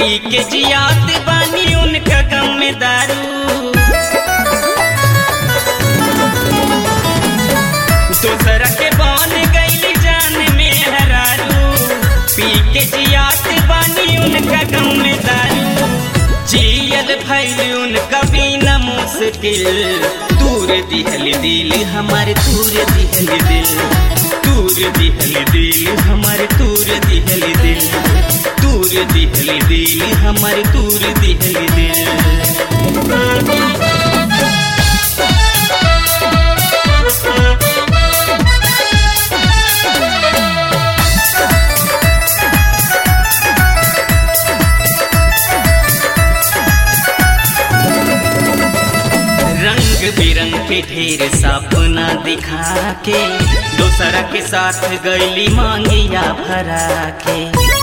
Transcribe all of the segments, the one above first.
पी के जियात बानी उनका गम में दारू दूसरा के बन गईली जान में हरारू पी के जियात बानी उनका गम में दारू जियल भैल उनका बिना मुश्किल दूर दिहल दिल हमारे दूर दिहल दिल दूर दिहल दिल हमारे दूर दिहल दिल दूर दिहल दिल हमारे दूर दिहल दिल रंग बिरंग के ढेर सपना दिखा के दोसरा के साथ गैली मांगिया भरा के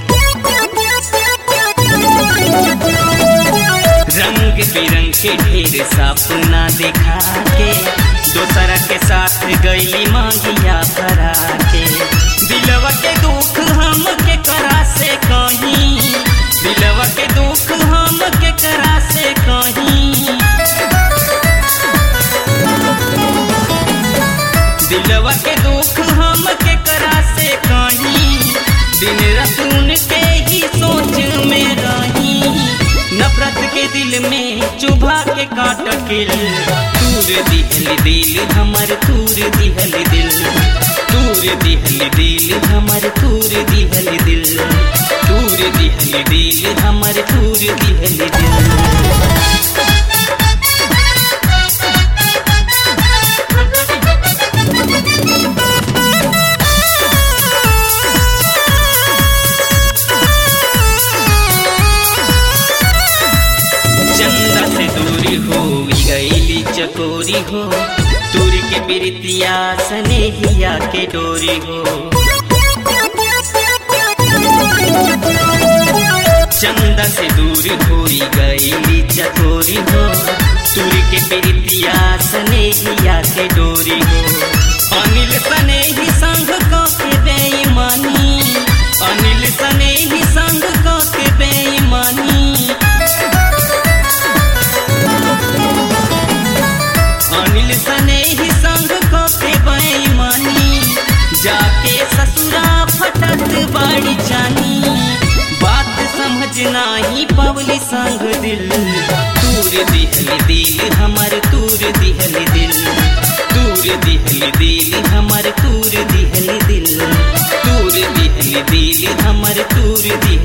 रंग बिरंग के ढेर सपना दिखा के दोसरा के साथ गैली मांगिया भरा के दिलवा के दुख हम के करा से कहीं दिलवा के दुख हम के करा से कहीं दिलवा के दुख हम के करा से कहीं दिन रात उनके ही सोच में रही नफरत के दिल में चुभा के काट किल तूर दिहल दिल हमर तूर दिहल दिल तूर दिहल दिल हमर तूर दिहल दिल तूर दिहल दिल हमर तूर दिहल दिल चंदा से दूरी हो गईली चकोरी हो दूर के बिरतिया सनेहिया के डोरी हो चंदा से दूर हो गईली चकोरी हो दूर के बिरतिया सनेहिया के डोरी हो अनिल सने ही संग को के बेईमानी अनिल सने ही संग को के बेईमानी अनिल सने ही संग को के बेईमानी जाके ससुरा फटत बाड़ी जानी बात समझना ही पवली संग दिल तूर दिहल दिल हमर तूर दिहल दिल तूर दिहल दिल हमर तूर दिहल दिल तूर दिहल दिल हमर तूर दिहल